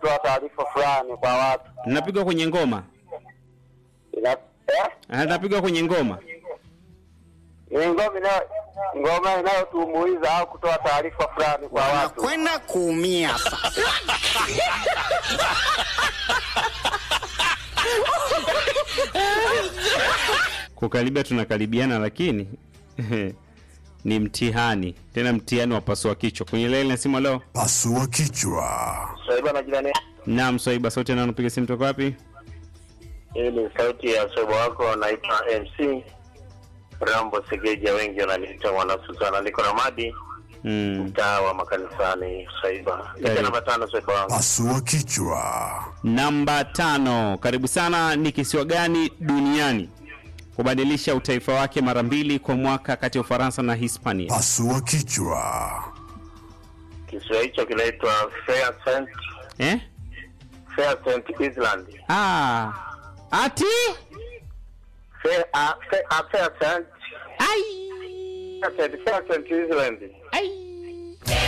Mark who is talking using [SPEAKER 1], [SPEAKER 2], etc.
[SPEAKER 1] kutoa taarifa fulani kwa watu.
[SPEAKER 2] Linapigwa kwenye ngoma.
[SPEAKER 1] Ina, eh?
[SPEAKER 2] Ah, Linapigwa kwenye ngoma.
[SPEAKER 1] Ni ngoma inayo ngoma inayotumbuiza au kutoa taarifa fulani kwa watu.
[SPEAKER 3] wanakwenda kuumia sasa.
[SPEAKER 2] Kukaribia tunakaribiana, lakini ni mtihani, tena mtihani wa pasua kichwa. Kwenye laini ya simu leo.
[SPEAKER 4] Pasua kichwa.
[SPEAKER 1] Swaiba na jirani.
[SPEAKER 2] Naam, Swaiba sauti na unapiga simu toka wapi?
[SPEAKER 1] Hii ni sauti ya Swaiba wako anaitwa MC Rambo Segeja, wengi wananiita mwana Susana. Niko Ramadi,
[SPEAKER 2] Mm.
[SPEAKER 1] mtaa wa makanisani Swaiba.
[SPEAKER 2] Karibu.
[SPEAKER 1] Niko namba tano Swaiba wangu.
[SPEAKER 4] Pasua kichwa.
[SPEAKER 2] Namba tano, karibu sana. Ni kisiwa gani duniani kubadilisha utaifa wake mara mbili kwa mwaka kati ya Ufaransa na Hispania?
[SPEAKER 4] Pasua kichwa.
[SPEAKER 1] Kisiwa hicho kinaitwa Fairsaint
[SPEAKER 2] Eh?
[SPEAKER 1] Fairsaint Island.
[SPEAKER 2] Ah. Ati?
[SPEAKER 1] Fair, uh, Fair, uh, Fairsaint
[SPEAKER 2] Ai.
[SPEAKER 1] Fairsaint Fairsaint Island.